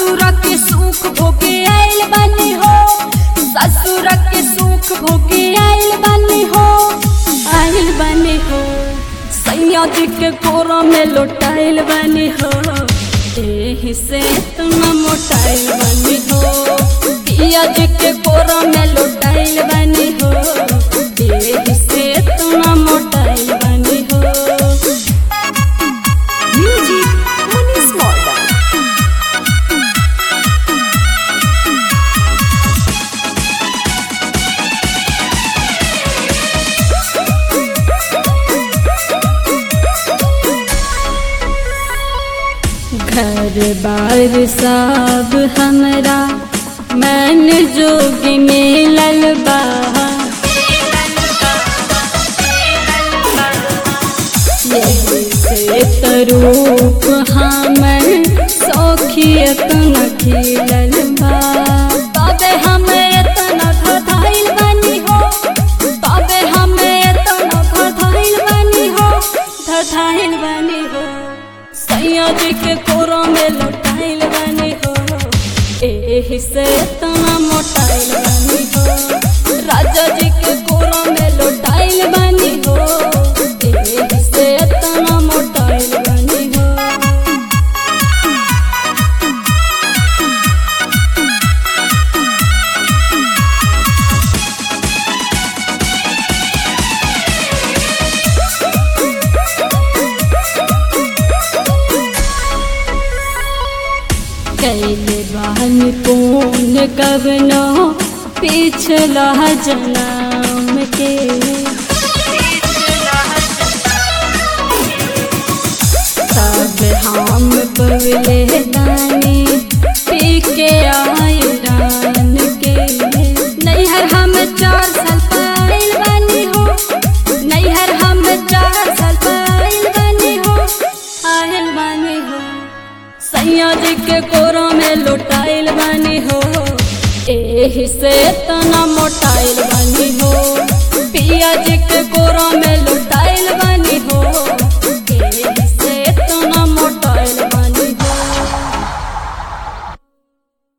ससुर के सुख भोगे आइल बानी हो ससुर के सुख भोगे आइल बानी हो आइल बानी हो सैया जी के कोरा में लौटाइल बानी हो एही से इतना मोटाइल बानी हो पिया जी के कोरा में लौटाइल बानी हो एही से इतना मोटाइल बानी हो Music Monis Morgan. घर बार सब हमरा मन जोग मिलल बा यही से तरूप हमर सौखियत न खिलल बा तबे हम एतना धधाइल बानी हो तबे हम एतना धधाइल बानी हो धधाइल बानी हो सैया जी के कोरो में लौटाइल बानी हो एही से इतना मोटाइल बानी हो राजा जी के कोरो में लौटाइल बानी हो एही से इतना मोटाइल बानी हो कैले बहन पून कवनो पिछला जन्म के तब हम पवले दानी पी के आए रान के नैहर हम चार साल पाइल बानी हो नैहर हम चार साल पाइल बानी हो आयल बानी हो सैया जी के कोरो में लुटाइल बानी हो एही से तना मोटाइल बानी हो